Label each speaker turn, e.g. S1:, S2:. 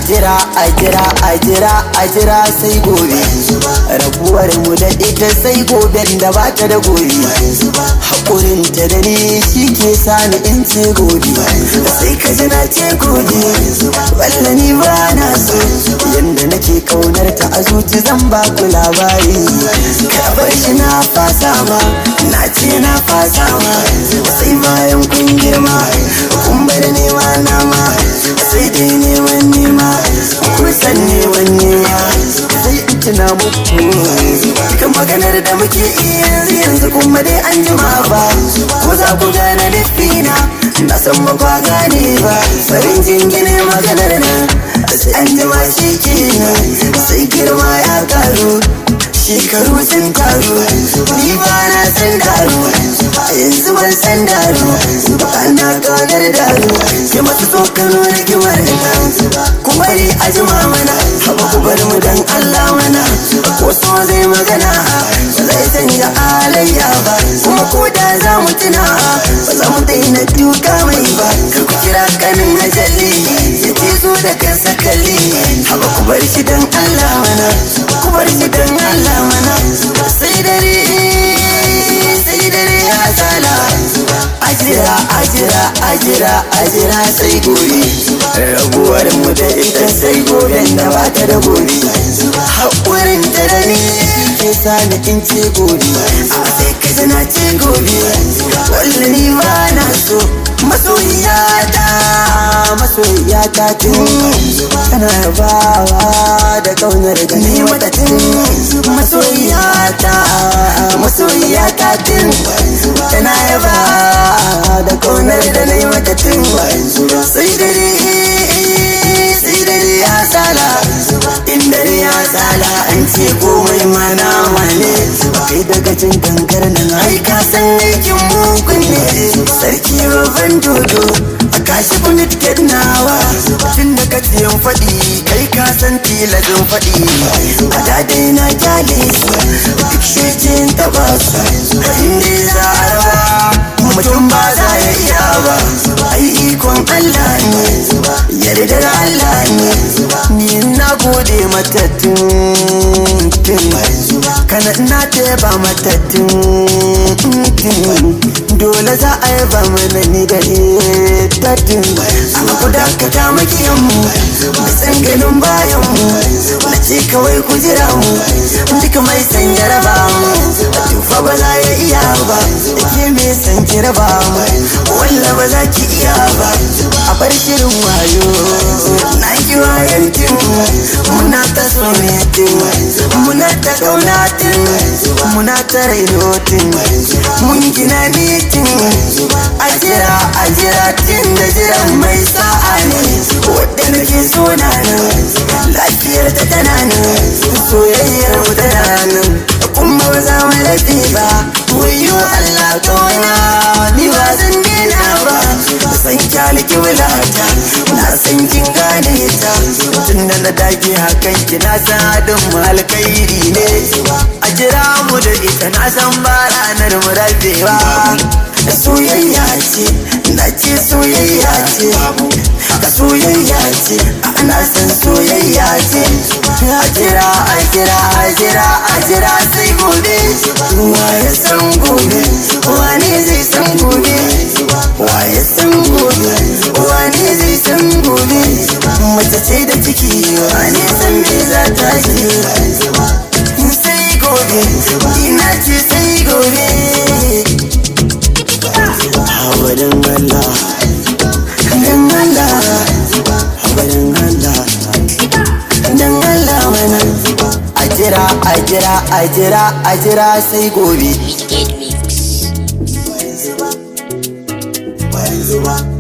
S1: jira a jira a jira a jira sai gobe rabuwar mu da ita sai goben da ba ta da gobe haƙurin ta da ni shi ke sani in ce gobe sai ka ji na ce gobe walla ni ba na so yanda nake kaunar ta a zuci zan ba ku labari ka bar shi na fasa ma na ce na fasa ma sai bayan kun girma kun bar nema na ma sai dai neman nema kun san neman nema sai in tuna muku kan maganar da muke iya yanzu yanzu kuma dai an jima ba ko za ku gane lissina na san ba kwa gane ba farin jingine maganar nan sai an jima shi kenan sai girma ya karu shekaru sun taru ni ba na san daru a yanzu ban san daru ba na kaunar daru ya masu tsokano na kimar ku bari a jima mana haba ku bar mu dan Allah mana ko so zai magana ba zai canja alayya ba kuma ko da za mu tuna ba za mu daina duka mai ba kar ku kira kanin ajalli ya ce zo da kansa kalli haba ku bar shi dan Allah mana ku bar shi dan Allah mana sai dare sai dare ya sala ajira ajira ajira ajira sai gobe rabuwar mu da ita sai gobe da ba ta da gobe haƙurin da da ni ke sani in ce gobe a sai ka ji na ce gobe walla ni ba na so masoyiyata masoyiyata tun tana bawa da kaunar da ni mata tun masoyiyata masoyiyata tun tana yaba da kaunar da ni mata tun sai dare sai dare ya sala in dare ya sala an ce komai mana wane kai daga cin kankar nan ai ka san aikin mugun ne sarki babban dodo a kashi bunit nawa tun da ka ciyan faɗi kai ka san tilazin faɗi a dadai na kyale duk shecin taba su inda za a raba mutum ba za ya iya ba ai ikon Allah ne yardar Allah ne ni na gode mata tun kana na teba mata tun dole za a yi ba mana ni da ita tun amma ku dakata makiyan mu san ganin bayan mu na ce kawai ku jira mu duka mai san ya raba mu tufa ba za ya iya ba da ke mai san ki raba mu walla ba za ki iya ba a bar shirin wayo na ki wayan tin muna ta sonetin muna ta kaunatin muna ta rainotin mun gina mitin a jira a jira tin da jiran mai sa'a ne wadda nake so na nan lafiyar ta tana nan soyayyar mu tana nan kuma ba za mu lafi ba wayo Allah kawana ni ba zan dena ba san kyaliki wulata na san kin gane ta tun da na dage hakan ki na san hadin mu alkhairi ne a jira mu da ita na san ba ranar mu rabewa soyayya ce na ce soyayya ce ka soyayya ce ana san soyayya ce a jira a jira a jira a jira sai gobe wa ya san gobe wane zai san gobe wa ya san gobe wane zai san gobe mace ce da ciki wane san me za ta ce sai gobe ina ce sai gobe Hawarin Allah, dan Allah, hawarin Allah, dan Allah mana. A jira, a jira, a jira, a jira sai gobe.
S2: Wicked Mix.
S1: Bayan zuba, bayan zuba.